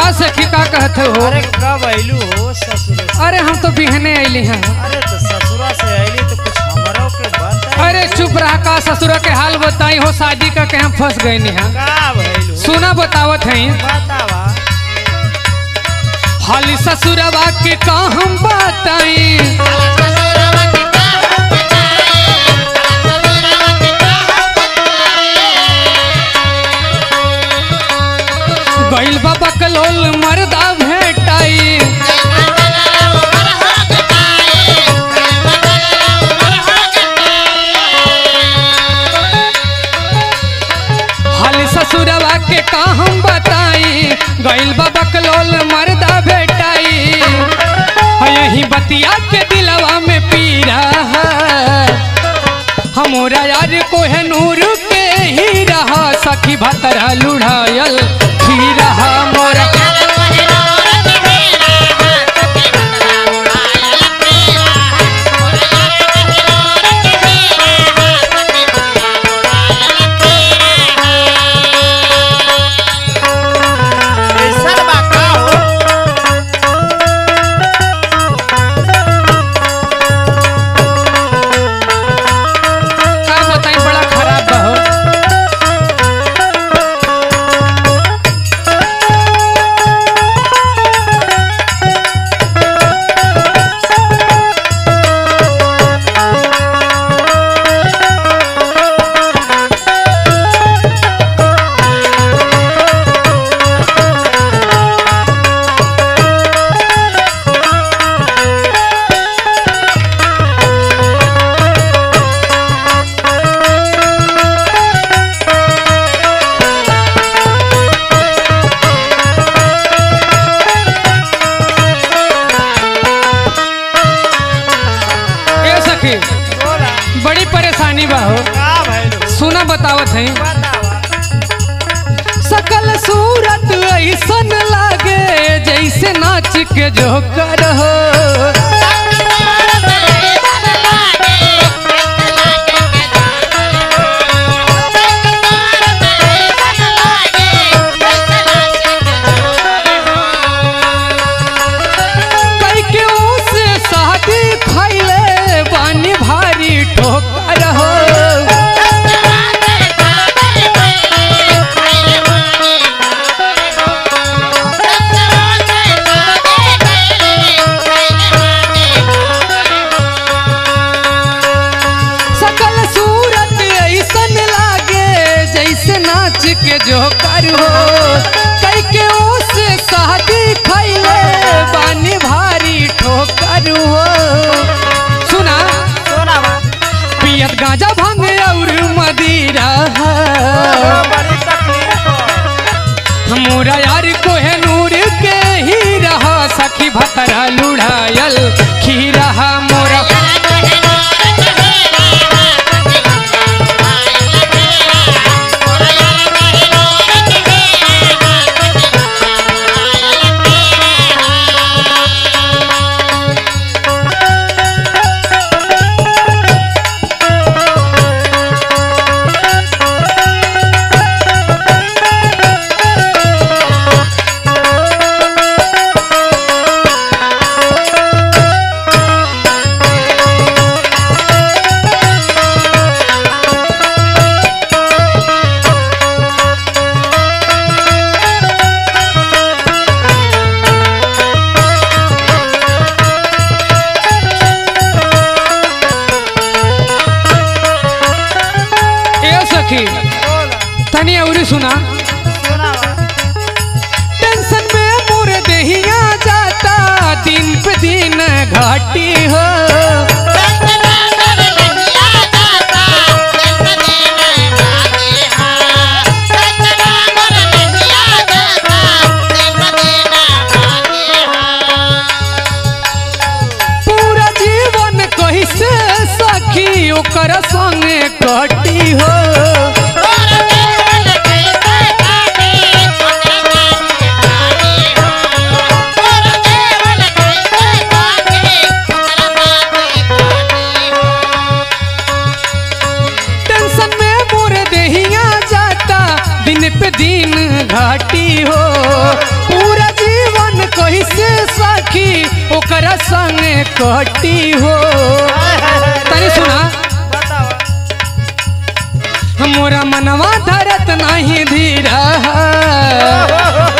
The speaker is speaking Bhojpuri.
हाँ सखी का कहते हो अरे कब अइलू हो ससुर से? अरे हम तो बिहने अली हैं अरे तो ससुरा से अइली तो कुछ हमरो के बता अरे चुप रहा का ससुर के हाल बताई हो शादी का के हम फंस गए हैं का भइलू सुना बतावत हैं बतावा हाली ससुरवा के का हम बताई गइल बाबा कलोल मर्दा भेटाई हाली ससुरवा के का हम बताई गइल बाबा कलोल मर्दा भेटाई यही बतिया के दिलवा में पीरा हमारा यार को है नूर के ही रहा सखी भतरा लुढ़ायल ही रहा मोरा ऐसा बा का हो का बताई बड़ा खराब बा हो ए सखी बोला बड़ी परेशानी बा हो का भइलू सुना बतावत है बतावा सकल सूरत ऐसन लागे जैसे नाच के जोकर हो कई के से शादी खैले बानी भारी ठोकर हो सकल सूरत ऐसन लागे जैसे नाच के जोकर हो कई के से शादी खैले बानी भारी ठोकर हो सुना सोनावा पियत गांजा भांग और मदिरा बड़ी तकलीफ हो मोरा यार को है नूर के ही रहा सखी भतरा लुढ़ायल खी रहा मोरा ए सखी बोला तनी अउरी सुना सोनावा टेंशन में मोर देहिया जाता दिन पे दिन घाटी हो पूरा जीवन कैसे सखी ओकर संगे कटी हो Thank you. सखी ओकरा संग कटी हो तनी सुना बतावा मोरा मनवा धरत नहीं धीरा